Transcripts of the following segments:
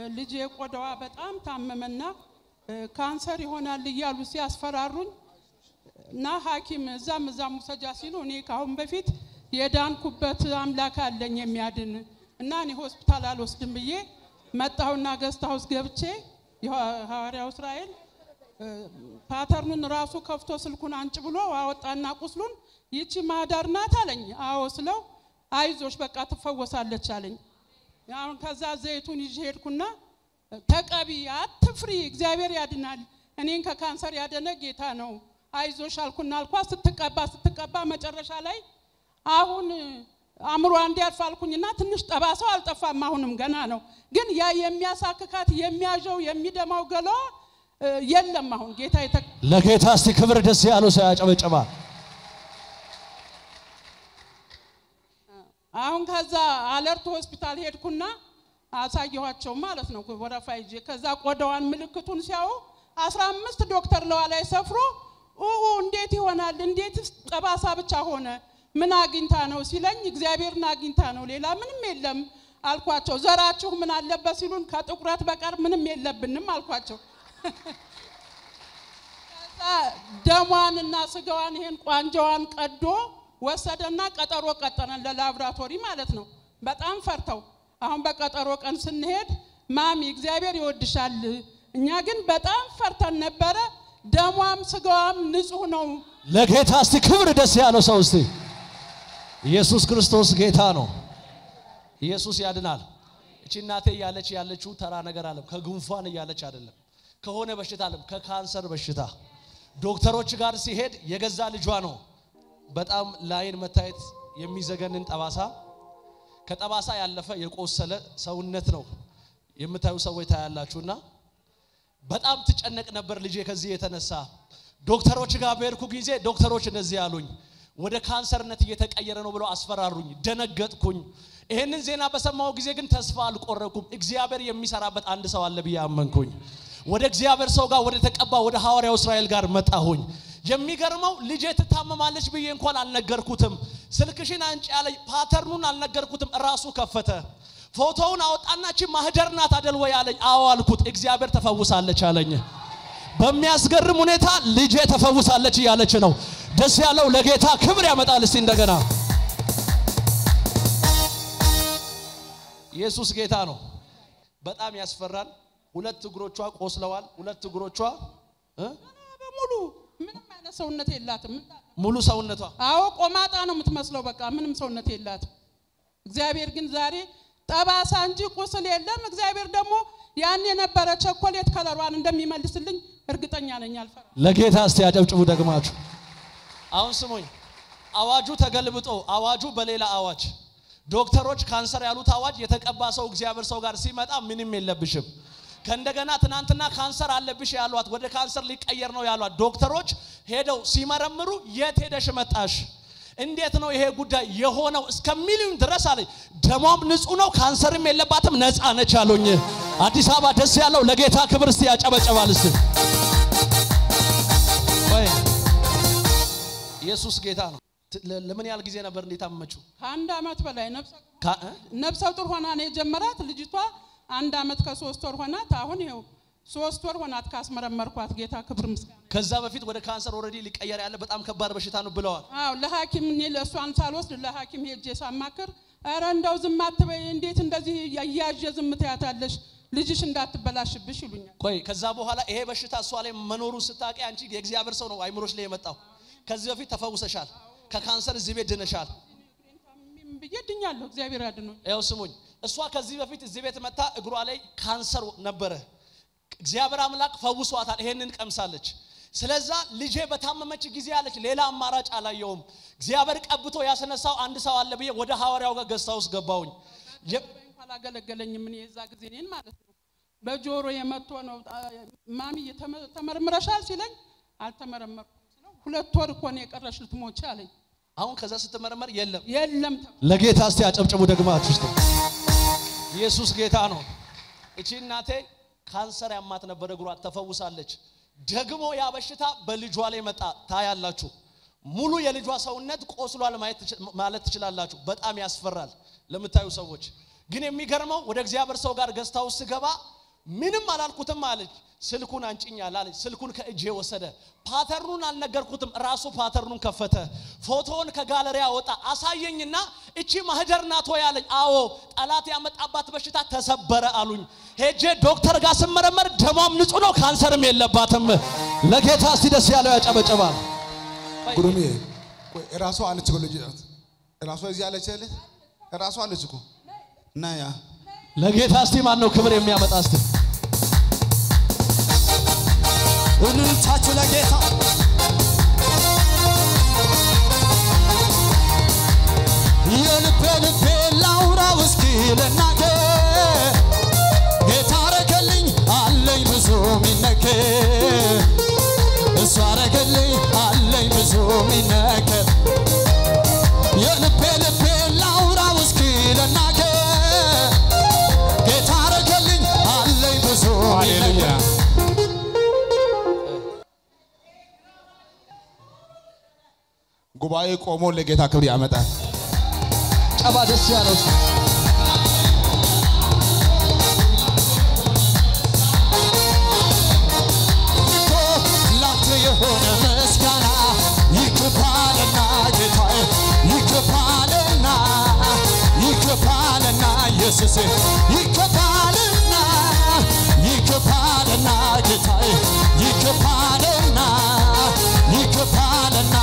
ልጄ ቆዳዋ በጣም ታመመና እ፣ ካንሰር ይሆናል እያሉ ሲያስፈራሩኝ እና ሐኪም እዛም እዛም ውሰጃ ሲሉ እኔ ከአሁን በፊት የዳንኩበት አምላክ አለኝ የሚያድን እና እኔ ሆስፒታል አልወስድም ብዬ መጣሁና ገስት ሀውስ ገብቼ የሐዋርያው እስራኤል እ፣ ፓተርኑን ራሱ ከፍቶ ስልኩን አንጭ ብሎ አወጣና ቁስሉን ይቺ ማህዳር ናት አለኝ። አዎ ስለው አይዞሽ በቃ ትፈወሳለች አለኝ። አሁን ከዛ ዘይቱን ይዤ ሄድኩና ተቀቢ፣ አትፍሪ፣ እግዚአብሔር ያድናል። እኔን ከካንሰር ያደነ ጌታ ነው። አይዞሽ አልኩና አልኳ። ስትቀባ ስትቀባ መጨረሻ ላይ አሁን አእምሯ እንዲያርፍ አልኩኝና ትንሽ ጠባሳው አልጠፋም። አሁንም ገና ነው፣ ግን ያ የሚያሳክካት የሚያዠው የሚደማው ገላዋ እ፣ የለም። አሁን ጌታ የተ ለጌታ እስቲ ክብር ደስ ያለው ሰው ያጨበጭባል። አሁን ከዛ አለርት ሆስፒታል ሄድኩና አሳየኋቸው ማለት ነው ወረፋ ይዤ። ከዛ ቆዳዋን ምልክቱን ሲያዩ አስራ አምስት ዶክተር ለዋ ላይ ሰፍሮ ኡኡ እንዴት ይሆናል? እንዴትስ ጠባሳ ብቻ ሆነ? ምን አግኝታ ነው ሲለኝ እግዚአብሔርን አግኝታ ነው ሌላ ምንም የለም አልኳቸው። ዘራችሁ ምን አለበት ሲሉን ከጥቁረት በቀር ምንም የለብንም አልኳቸው። ከዛ ደሟንና ስጋዋን ይሄን ቋንጃዋን ቀዶ ወሰደና ቀጠሮ ቀጠረን ለላብራቶሪ ማለት ነው። በጣም ፈርተው አሁን በቀጠሮ ቀን ስንሄድ ማሚ እግዚአብሔር ይወድሻል፣ እኛ ግን በጣም ፈርተን ነበረ። ደሟም ስጋዋም ንጹህ ነው። ለጌታ እስቲ ክብር ደስ ያለው ሰው እስቲ ኢየሱስ ክርስቶስ ጌታ ነው። ኢየሱስ ያድናል። እቺ እናቴ እያለች ያለችው ተራ ነገር አለም ከጉንፋን እያለች አይደለም፣ ከሆነ በሽታ አለም ከካንሰር በሽታ ዶክተሮች ጋር ሲሄድ የገዛ ልጇ ነው። በጣም ለአይን መታየት የሚዘገንን ጠባሳ ከጠባሳ ያለፈ የቆሰለ ሰውነት ነው የምታዩ ሰዎች ታያላችሁና በጣም ትጨነቅ ነበር ልጄ። ከዚህ የተነሳ ዶክተሮች ጋር በሄድኩ ጊዜ ዶክተሮች እንደዚህ ያሉኝ ወደ ካንሰርነት እየተቀየረ ነው ብለው አስፈራሩኝ። ደነገጥኩኝ። ይህንን ዜና በሰማው ጊዜ ግን ተስፋ አልቆረኩም። እግዚአብሔር የሚሰራበት አንድ ሰው አለ ብዬ አመንኩኝ። ወደ እግዚአብሔር ሰው ጋር ወደ ተቀባ ወደ ሐዋርያው እስራኤል ጋር መጣሁኝ። የሚገርመው ልጄ ትታመማለች ብዬ እንኳን አልነገርኩትም። ስልክሽን አንጭ ያለኝ ፓተርኑን አልነገርኩትም። እራሱ ከፈተ። ፎቶውን አወጣና እቺ ማህደር ናት አደል ወይ አለኝ። አዎ አልኩት። እግዚአብሔር ተፈውሳለች አለኝ። በሚያስገርም ሁኔታ ልጄ ተፈውሳለች እያለች ነው። ደስ ያለው ለጌታ ክብር ያመጣል። እስቲ እንደገና ኢየሱስ ጌታ ነው። በጣም ያስፈራል። ሁለት እግሮቿ ቆስለዋል። ሁለት እግሮቿ እ በሙሉ ምንም አይነት ሰውነት የላትም። ሙሉ ሰውነቷ አዎ ቆማጣ ነው የምትመስለው። በቃ ምንም ሰውነት የላትም። እግዚአብሔር ግን ዛሬ ጠባሳ እንጂ ቁስል የለም። እግዚአብሔር ደግሞ ያን የነበረ ቸኮሌት ከለሯን እንደሚመልስልኝ እርግጠኛ ነኝ። አልፈራም። ለጌታ እስቲ ያጨብጭቡ ደግማችሁ። አሁን ስሙኝ፣ አዋጁ ተገልብጦ አዋጁ በሌላ አዋጅ ዶክተሮች ካንሰር ያሉት አዋጅ የተቀባ ሰው እግዚአብሔር ሰው ጋር ሲመጣ ምንም የለብሽም። ከእንደገና ትናንትና ካንሰር አለብሽ ያሏት ወደ ካንሰር ሊቀየር ነው ያሏት ዶክተሮች ሄደው ሲመረምሩ የት ሄደሽ መጣሽ? እንዴት ነው ይሄ ጉዳይ የሆነው እስከሚሉኝ ድረስ አለኝ። ደሟም ንጹህ ነው፣ ካንሰርም የለባትም፣ ነፃ ነች አሉኝ። አዲስ አበባ ደስ ያለው ለጌታ ክብር እስቲ ያጨበጨባል እስቲ ወይ ኢየሱስ ጌታ ነው። ት- ለ- ለምን ያህል ጊዜ ነበር እንዴት አመመችው? ከአንድ አመት በላይ ነፍሰ ካ- እ? ነፍሰ ጡር ሆና ነው የጀመራት ልጅቷ። አንድ አመት ከሶስት ወር ሆናት። አሁን ይኸው ሶስት ወር ሆናት ካስመረመርኳት። ጌታ ክብር ምስጋና። ከዛ በፊት ወደ ካንሰር ኦልሬዲ ሊቀየር ያለ በጣም ከባድ በሽታ ነው ብለዋል። አዎ ለሐኪም እኔ ለእሷን ሳልወስድ ለሐኪም ሄጄ ሳማክር ኧረ እንደው ዝም አትበይ፣ እንዴት እንደዚህ እያያዥ ዝም ትያታለሽ? ልጅሽ እንዳትበላሽብሽ ይሉኛል። ቆይ ከዛ በኋላ ይሄ በሽታ እሷ ላይ መኖሩን ስታውቂ አንቺ የእግዚአብሔር ሰው ነው አይምሮች ላይ የመጣው። ከዚህ በፊት ተፈውሰሻል፣ ከካንሰር እዚህ ቤት ድነሻል። ታምሜም ብዬ ድኛለሁ። እግዚአብሔር ያድኖኝ። ያው ስሙኝ፣ እሷ ከዚህ በፊት እዚህ ቤት መታ እግሯ ላይ ካንሰር ነበረ። እግዚአብሔር አምላክ ፈውሷታል። ይሄንን ቀምሳለች። ስለዛ ልጄ በታመመች ጊዜ አለች ሌላ አማራጭ አላየውም። እግዚአብሔር ቀብቶ ያስነሳው አንድ ሰው አለ ብዬ ወደ ሐዋርያው ጋር ገዝታ ውስጥ ገባሁኝ። የ- እንኳን አላገለገለኝም። እኔ የዛ ጊዜ እኔን ማለት ነው በጆሮ የመቶ ነው አ- ማሚ ተመ- ተመርምረሻል ሲለኝ አልተመረመርኩም ስለው ሁለት ወር እኮ ነው የቀረሽ ልትሞች አለኝ። አሁን ከዛ ስትመረመር የለም። የለም ተባልኩ። ለጌታ እስቲ አጨብጭቡ ደግማችሁ ውስጥ ኢየሱስ ጌታ ነው። እቺ እናቴ ካንሰር ያማት ነበር፣ እግሯ ተፈውሳለች። ደግሞ ያ በሽታ በልጇ ላይ መጣ። ታያላችሁ፣ ሙሉ የልጇ ሰውነት ቆስሏል ማየት ትች- ማለት ትችላላችሁ። በጣም ያስፈራል ለምታዩ ሰዎች። ግን የሚገርመው ወደ እግዚአብሔር ሰው ጋር ገዝታ ውስጥ ስገባ ምንም አላልኩትም አለች። ስልኩን አንጭኛል አለች። ስልኩን ከእጄ ወሰደ። ፓተርኑን አልነገርኩትም። ራሱ ፓተርኑን ከፈተ። ፎቶውን ከጋለሪ አወጣ። አሳየኝና እቺ ማህደር ናት ወይ አለኝ። አዎ ጠላት ያመጣባት በሽታ ተሰበረ አሉኝ። ሄጄ ዶክተር ጋር ስመረመር ደሟም ንጹህ ነው፣ ካንሰርም የለባትም። ለጌታ እስቲ ደስ ያለው ያጨበጨባል። ጉሩሜ ቆይ እራሷ አለች እኮ ልጅ ናት። እራሷ እዚህ አለች አይደል? እራሷ አለች እኮ እና ያ ለጌታ እስቲ ማን ነው ክብር የሚያመጣ እስቲ እልልታችሁ ለጌታ የልቤ ልቤ ላውራው እስኪ ልናገር ጌታ አረገልኝ አለኝ ብዙ ሚነገር እሱ አረገልኝ አለኝ ብዙ ሚነገር የልቤ ልቤ ላውራው እስኪ ልናገር ጌታ አረገልኝ አለኝ ብዙ ሃሌሉያ ሚነገር ጉባኤ ቆሞ ለጌታ ክብር ያመጣል። ጨባ ደስ ያለው እስቲ እኮ ላንተ የሆነ ምስጋና ይገባልና ጌታዬ ይገባልና ይገባልና ኢየሱስ ይገባልና ይገባልና ጌታዬ ይገባልና ይገባልና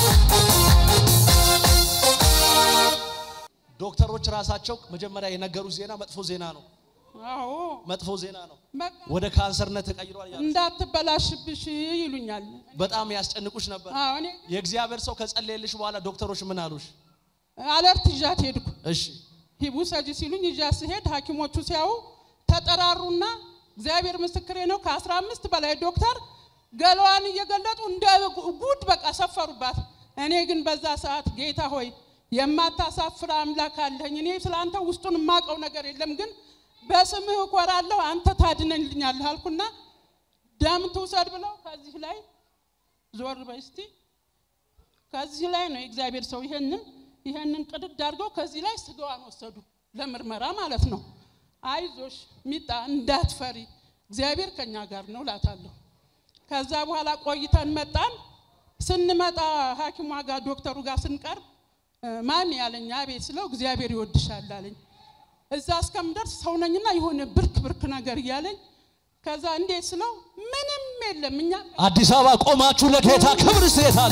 ዶክተሮች ራሳቸው መጀመሪያ የነገሩ ዜና መጥፎ ዜና ነው። አዎ መጥፎ ዜና ነው። በቃ ወደ ካንሰርነት ተቀይሯል። ያሉት እንዳትበላሽብሽ ይሉኛል። በጣም ያስጨንቁሽ ነበር። አዎ እኔ የእግዚአብሔር ሰው ከጸለየልሽ በኋላ ዶክተሮች ምን አሉሽ? አለርት ይዣት ሄድኩ። እሺ ሂቡ ሰጂ ሲሉኝ ይዣት ስሄድ ሐኪሞቹ ሲያዩ ተጠራሩና እግዚአብሔር ምስክሬ ነው ከአስራ አምስት በላይ ዶክተር ገላዋን እየገለጡ እንደ ጉድ በቃ ሰፈሩባት። እኔ ግን በዛ ሰዓት ጌታ ሆይ የማታሳፍር አምላክ አለኝ። እኔ ስለ አንተ ውስጡን የማውቀው ነገር የለም፣ ግን በስምህ እኮራለሁ፣ አንተ ታድነልኛለህ አልኩና ደም ትውሰድ ብለው ከዚህ ላይ ዞር በይ እስቲ ከዚህ ላይ ነው የእግዚአብሔር ሰው ይሄንን ይሄንን ቅድድ አድርገው ከዚህ ላይ ስጋዋን ወሰዱ ለምርመራ ማለት ነው። አይዞሽ ሚጣ እንዳትፈሪ እግዚአብሔር ከኛ ጋር ነው ላታለሁ። ከዛ በኋላ ቆይተን መጣን። ስንመጣ ሐኪሟ ጋር ዶክተሩ ጋር ስንቀርብ እ፣ ማሚ ያለኝ አቤት ስለው እግዚአብሔር ይወድሻል አለኝ። እዛ እስከምደርስ ሰው ነኝና የሆነ ብርክ ብርክ ነገር እያለኝ ከዛ እንዴት ስለው ምንም የለም እኛ አዲስ አበባ ቆማችሁ ለጌታ ክብር ስየታል።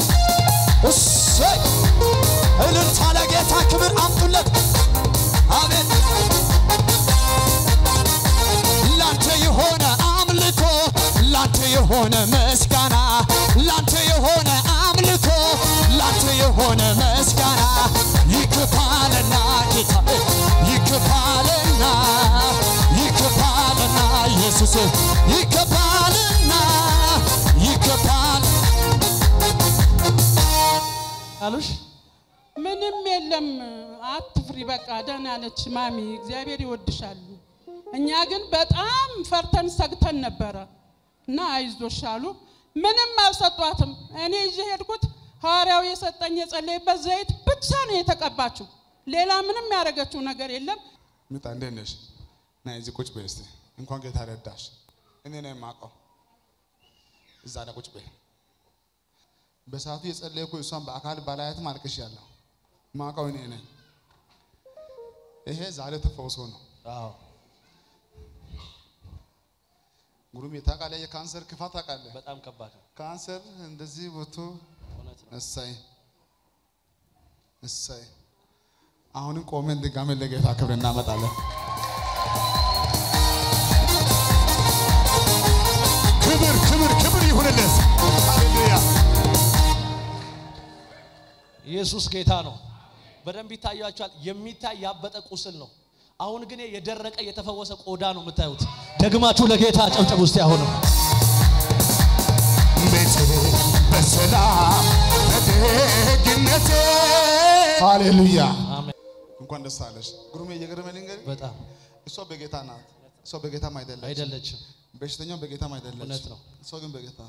እሰይ እልልታ ለጌታ ክብር አምጡለት። አሜን። ላንተ የሆነ አምልኮ፣ ላንተ የሆነ ምስጋና፣ ላንተ የሆነ አምልኮ፣ ላንተ የሆነ ምስጋና ይክፋልና ጌታ ይክፋልና ይክፋልና ኢየሱስ ይክፋልና ይክፋል አሉሽ ምንም የለም አትፍሪ፣ በቃ ደህና ነች ማሚ፣ እግዚአብሔር ይወድሻል። እኛ ግን በጣም ፈርተን ሰግተን ነበረ እና አይዞሽ አሉ። ምንም አልሰጧትም። እኔ ይዤ ሄድኩት ሐዋርያው የሰጠኝ የጸለይበት ዘይት ብቻ ነው የተቀባችው። ሌላ ምንም ያደረገችው ነገር የለም። ምጣ እንዴት ነሽ? ና እዚህ ቁጭ በይ እስቲ። እንኳን ጌታ ረዳሽ። እኔ ነው የማውቀው። እዛ ላይ ቁጭ በይ። በሰዓቱ የጸለይኩ እሷን በአካል ባላያትም አልቅሻለሁ። ማውቀው እኔ ነኝ። ይሄ ዛሬ ተፈውሶ ነው። አዎ ጉሩም ታውቃለህ፣ የካንሰር ክፋት ታውቃለህ። በጣም ከባድ ነው። ካንሰር እንደዚህ ወጥቶ እውነት ነው። እሰይ እሰይ። አሁንም ቆመን ድጋሜ ለጌታ ክብር እናመጣለን። ክብር ክብር ክብር ይሁንለት። ሃሌሉያ ኢየሱስ ጌታ ነው። በደንብ ይታያችኋል። የሚታይ ያበጠ ቁስል ነው። አሁን ግን የደረቀ የተፈወሰ ቆዳ ነው የምታዩት። ደግማችሁ ለጌታ ጨብጨብ ውስጥ አሁንም ቤቴ በሰላም በደግነቴ ሃሌሉያ። አሜን። እንኳን ደስ አለሽ ጉሩሜ። እየገረመ ልንገርህ፣ በጣም እሷ በጌታ ናት። እሷ በጌታም አይደለች፣ አይደለችም። በሽተኛው በጌታም አይደለች። እውነት ነው። እሷ ግን በጌታ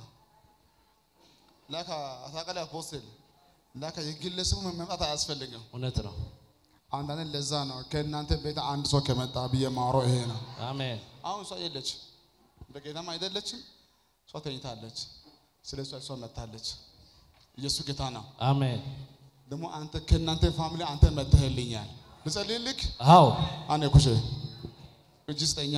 ላካ አታውቃለህ። አፖስትል ላካ የግለሰቡ መምጣት አያስፈልግም። እውነት ነው። አንዳንድ ለዛ ነው ከእናንተ ቤት አንድ ሰው ከመጣ ብዬ ማውራው ይሄ ነው። አሜን አሁን እሷ የለች፣ በጌታም አይደለችም። እሷ ተኝታለች። ስለ እሷ እሷ መታለች። ኢየሱስ ጌታ ነው። አሜን ደግሞ አንተ ከእናንተ ፋሚሊ አንተ መተህልኛል። ልጸልይልክ አዎ አኔ ኩሼ እጅ ስጠኛ።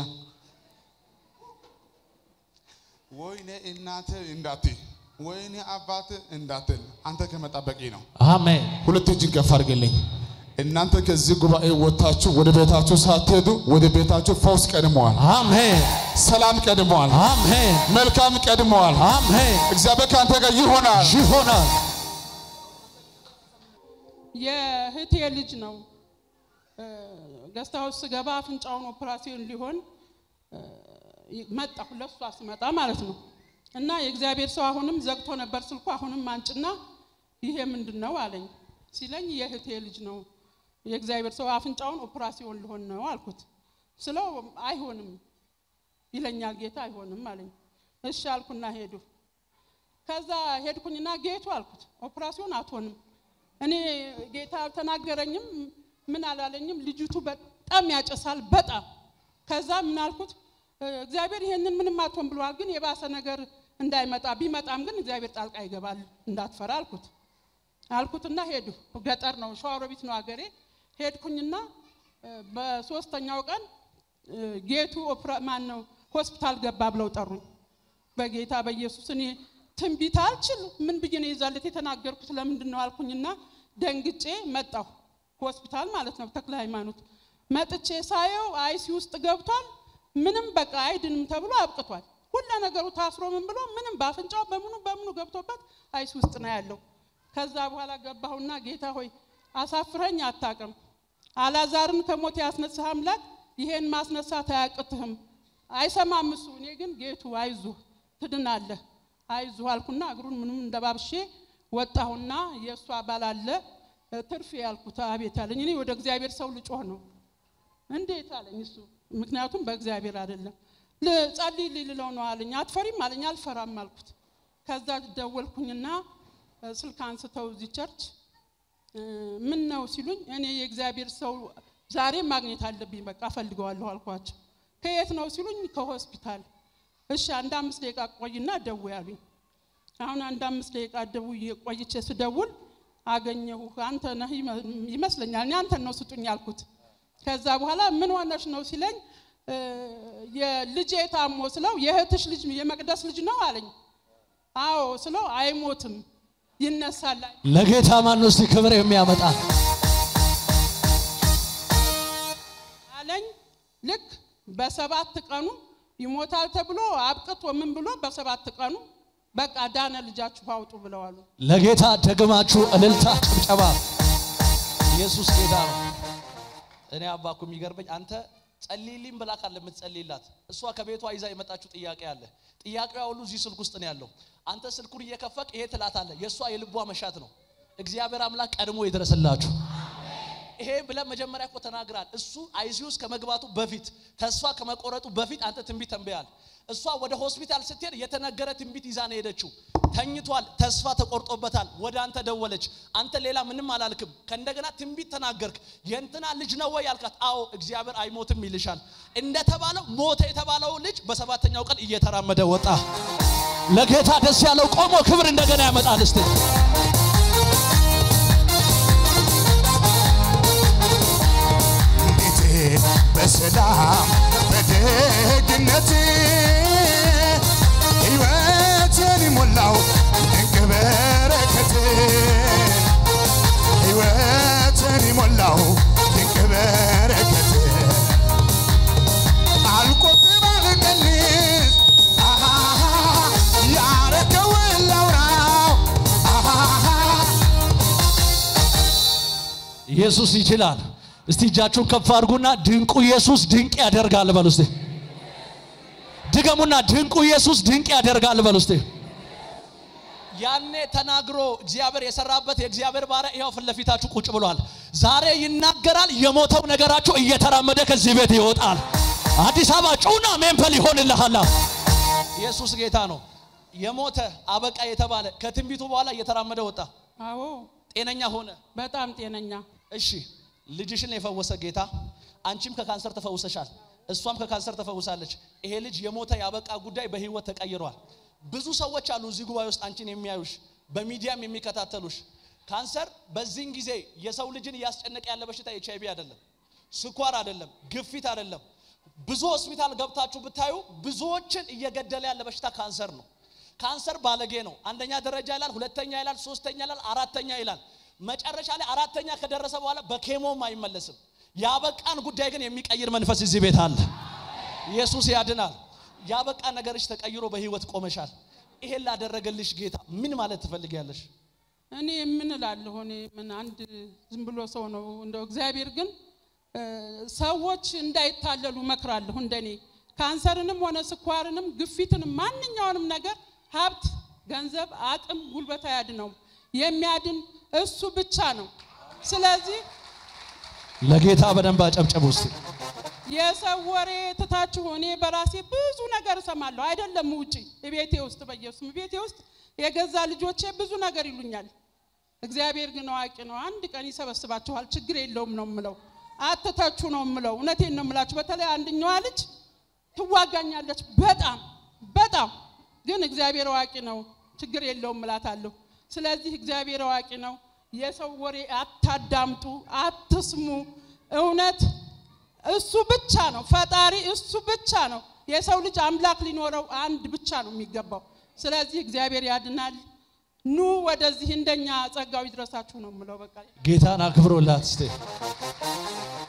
ወይኔ እናት እንዳትይ፣ ወይኔ አባት እንዳትል፣ አንተ ከመጣ በቂ ነው። አሜን ሁለት እጅን ከፍ አድርግልኝ። እናንተ ከዚህ ጉባኤ ወጥታችሁ ወደ ቤታችሁ ሳትሄዱ ወደ ቤታችሁ ፈውስ ቀድመዋል፣ አሜን ሰላም ቀድመዋል፣ አሜን መልካም ቀድመዋል። አሜን እግዚአብሔር ከአንተ ጋር ይሆናል። ይሆናል የእህቴ ልጅ ነው። ገስት ሃውስ ስገባ አፍንጫውን ኦፕራሲዮን ሊሆን እ፣ መጣሁ ለሷ ስመጣ ማለት ነው። እና የእግዚአብሔር ሰው አሁንም ዘግቶ ነበር ስልኩ። አሁንም አንጭና ይሄ ምንድን ነው አለኝ። ሲለኝ የእህቴ ልጅ ነው የእግዚአብሔር ሰው አፍንጫውን ኦፕራሲዮን ሊሆን ነው አልኩት። ስለው አይሆንም ይለኛል ጌታ አይሆንም አለኝ። እሺ አልኩና ሄዱ። ከዛ ሄድኩኝና ጌቱ አልኩት ኦፕራሲዮን አትሆንም። እኔ ጌታ አልተናገረኝም፣ ምን አላለኝም። ልጅቱ በጣም ያጨሳል በጣም ከዛ ምን አልኩት እ፣ እግዚአብሔር ይሄንን ምንም አትሆን ብለዋል፣ ግን የባሰ ነገር እንዳይመጣ ቢመጣም ግን እግዚአብሔር ጣልቃ ይገባል እንዳትፈራ አልኩት አልኩትና ሄዱ። ገጠር ነው ሸዋሮቢት ነው አገሬ። ሄድኩኝና እ፣ በሶስተኛው ቀን እ፣ ጌቱ ኦፕራ ማን ነው ሆስፒታል ገባ ብለው ጠሩኝ። በጌታ በኢየሱስ እኔ ትንቢት አልችል ምን ብዬ ነው የዛለት የተናገርኩት ለምንድን ነው አልኩኝና ደንግጬ መጣሁ። ሆስፒታል ማለት ነው ተክለ ሃይማኖት መጥቼ ሳየው አይሲ ውስጥ ገብቷል። ምንም በቃ አይድንም ተብሎ አብቅቷል። ሁሉ ነገሩ ታስሮ ምን ብሎ ምንም በአፍንጫው በምኑ በምኑ ገብቶበት አይሲ ውስጥ ነው ያለው። ከዛ በኋላ ገባሁና ጌታ ሆይ አሳፍረኝ አታቅም። አላዛርን ከሞት ያስነሳህ አምላክ ይሄን ማስነሳት አያቅትህም። አይሰማም እሱ። እኔ ግን ጌቱ አይዞህ ትድናለህ አይዞህ አልኩና እግሩን ምንም እንደባብሼ ወጣሁና የእሱ አባል አለ ትርፍ ያልኩት አቤት አለኝ። እኔ ወደ እግዚአብሔር ሰው ልጮህ ነው እንዴት አለኝ እሱ። ምክንያቱም በእግዚአብሔር አይደለም ልጸልይ ልለው ነው አለኝ። አትፈሪም አለኝ። አልፈራም አልኩት። ከዛ ደወልኩኝና እ፣ ስልክ አንስተው እዚህ ቸርች እ፣ ምን ነው ሲሉኝ እኔ የእግዚአብሔር ሰው ዛሬ ማግኘት አለብኝ በቃ እፈልገዋለሁ አልኳቸው። ከየት ነው ሲሉኝ ከሆስፒታል። እሺ አንድ አምስት ደቂቃ ቆይና ደውይ አሉኝ። አሁን አንድ አምስት ደቂቃ ደውዬ ቆይቼ ስደውል አገኘሁ። አንተ ነህ ይመ- ይመስለኛል እኔ አንተን ነው ስጡኝ ያልኩት። ከዛ በኋላ ምን ሆነሽ ነው ሲለኝ እ፣ የልጄ ታሞ ስለው የእህትሽ ልጅ የመቅደስ ልጅ ነው አለኝ። አዎ ስለው አይሞትም ይነሳል ለጌታ ማን እስቲ ክብር የሚያመጣ አለኝ። ልክ በሰባት ቀኑ ይሞታል ተብሎ አብቅቶ ምን ብሎ በሰባት ቀኑ በቃ ዳነ ልጃችሁ አውጡ ብለዋሉ። ለጌታ ደግማችሁ እልልታ ጭብጨባ ኢየሱስ ጌታ ነው እኔ አባኩ የሚገርመኝ አንተ ጸልይልኝ ብላ ካለ የምትጸልይላት እሷ ከቤቷ ይዛ የመጣችው ጥያቄ አለ ጥያቄዋ ሁሉ እዚህ ስልክ ውስጥ ነው ያለው አንተ ስልኩን እየከፈቅ ይሄ ትላታለህ የእሷ የልቧ መሻት ነው እግዚአብሔር አምላክ ቀድሞ ይድረስላችሁ ይሄ ብለን መጀመሪያ እኮ ተናግራል። እሱ አይሲ ውስጥ ከመግባቱ በፊት ተስፋ ከመቆረጡ በፊት አንተ ትንቢት ተንብያል። እሷ ወደ ሆስፒታል ስትሄድ የተነገረ ትንቢት ይዛ ነው የሄደችው። ተኝቷል፣ ተስፋ ተቆርጦበታል። ወደ አንተ ደወለች። አንተ ሌላ ምንም አላልክም። ከእንደገና ትንቢት ተናገርክ። የእንትና ልጅ ነው ወይ ያልካት? አዎ እግዚአብሔር አይሞትም ይልሻል። እንደተባለው ሞተ የተባለው ልጅ በሰባተኛው ቀን እየተራመደ ወጣ። ለጌታ ደስ ያለው ቆሞ ክብር እንደገና ያመጣል እስቲ እንዴት በሰላም በደግነት ሕይወትን ሞላው ድንቅ በረከት ሕይወትን ሞላው ድንቅ በረከት አልቆጥብ አልቀንስ አሃ ያረከውን ላውራው አሃ ኢየሱስ ይችላል። እስቲ እጃችሁን ከፍ አድርጉና ድንቁ ኢየሱስ ድንቅ ያደርጋል በሉ እስቲ። ድገሙና ድንቁ ኢየሱስ ድንቅ ያደርጋል በሉ እስቲ። ያኔ ተናግሮ እግዚአብሔር የሰራበት የእግዚአብሔር ባሪያ ይኸው ፊት ለፊታችሁ ቁጭ ብሏል። ዛሬ ይናገራል። የሞተው ነገራችሁ እየተራመደ ከዚህ ቤት ይወጣል። አዲስ አበባ ጩና ሜምፐል ይሆንልሃል። ኢየሱስ ጌታ ነው። የሞተ አበቃ የተባለ ከትንቢቱ በኋላ እየተራመደ ወጣ። አዎ ጤነኛ ሆነ። በጣም ጤነኛ እሺ ልጅሽን የፈወሰ ጌታ አንቺም ከካንሰር ተፈውሰሻል፣ እሷም ከካንሰር ተፈውሳለች። ይሄ ልጅ የሞተ ያበቃ ጉዳይ በህይወት ተቀይሯል። ብዙ ሰዎች አሉ እዚህ ጉባኤ ውስጥ አንቺን የሚያዩሽ በሚዲያም የሚከታተሉሽ። ካንሰር በዚህን ጊዜ የሰው ልጅን እያስጨነቀ ያለ በሽታ ኤች አይቪ አይደለም፣ ስኳር አይደለም፣ ግፊት አይደለም። ብዙ ሆስፒታል ገብታችሁ ብታዩ ብዙዎችን እየገደለ ያለ በሽታ ካንሰር ነው። ካንሰር ባለጌ ነው። አንደኛ ደረጃ ይላል፣ ሁለተኛ ይላል፣ ሶስተኛ ይላል፣ አራተኛ ይላል። መጨረሻ ላይ አራተኛ ከደረሰ በኋላ በኬሞም አይመለስም። ያበቃን ጉዳይ ግን የሚቀይር መንፈስ እዚህ ቤት አለ። ኢየሱስ ያድናል። ያበቃ ነገርሽ ተቀይሮ በህይወት ቆመሻል። ይሄን ላደረገልሽ ጌታ ምን ማለት ትፈልጊያለሽ? እኔ ምን እላለሁ? እኔ ምን አንድ ዝም ብሎ ሰው ነው እንደው እግዚአብሔር ግን እ፣ ሰዎች እንዳይታለሉ መክራለሁ። እንደኔ ካንሰርንም ሆነ ስኳርንም ግፊትንም ማንኛውንም ነገር ሀብት፣ ገንዘብ፣ አቅም፣ ጉልበት አያድነውም። የሚያድን እሱ ብቻ ነው። ስለዚህ ለጌታ በደንብ አጨብጨቡ እስቲ። የሰው ወሬ ትታችሁ እኔ በራሴ ብዙ ነገር እሰማለሁ። አይደለም ውጪ ቤቴ ውስጥ በኢየሱስም ቤቴ ውስጥ የገዛ ልጆቼ ብዙ ነገር ይሉኛል። እግዚአብሔር ግን አዋቂ ነው። አንድ ቀን ይሰበስባችኋል። ችግር የለውም ነው ምለው። አትተቹ ነው ምለው። እውነቴን ነው ምላችሁ። በተለይ አንደኛዋ ልጅ ትዋጋኛለች በጣም በጣም ግን እግዚአብሔር አዋቂ ነው። ችግር የለውም እላታለሁ። ስለዚህ እግዚአብሔር አዋቂ ነው። የሰው ወሬ አታዳምጡ፣ አትስሙ። እውነት እሱ ብቻ ነው ፈጣሪ፣ እሱ ብቻ ነው። የሰው ልጅ አምላክ ሊኖረው አንድ ብቻ ነው የሚገባው። ስለዚህ እግዚአብሔር ያድናል። ኑ ወደዚህ እንደኛ ጸጋው ይድረሳችሁ ነው የምለው። በቃ ጌታን አክብሮላት እስቲ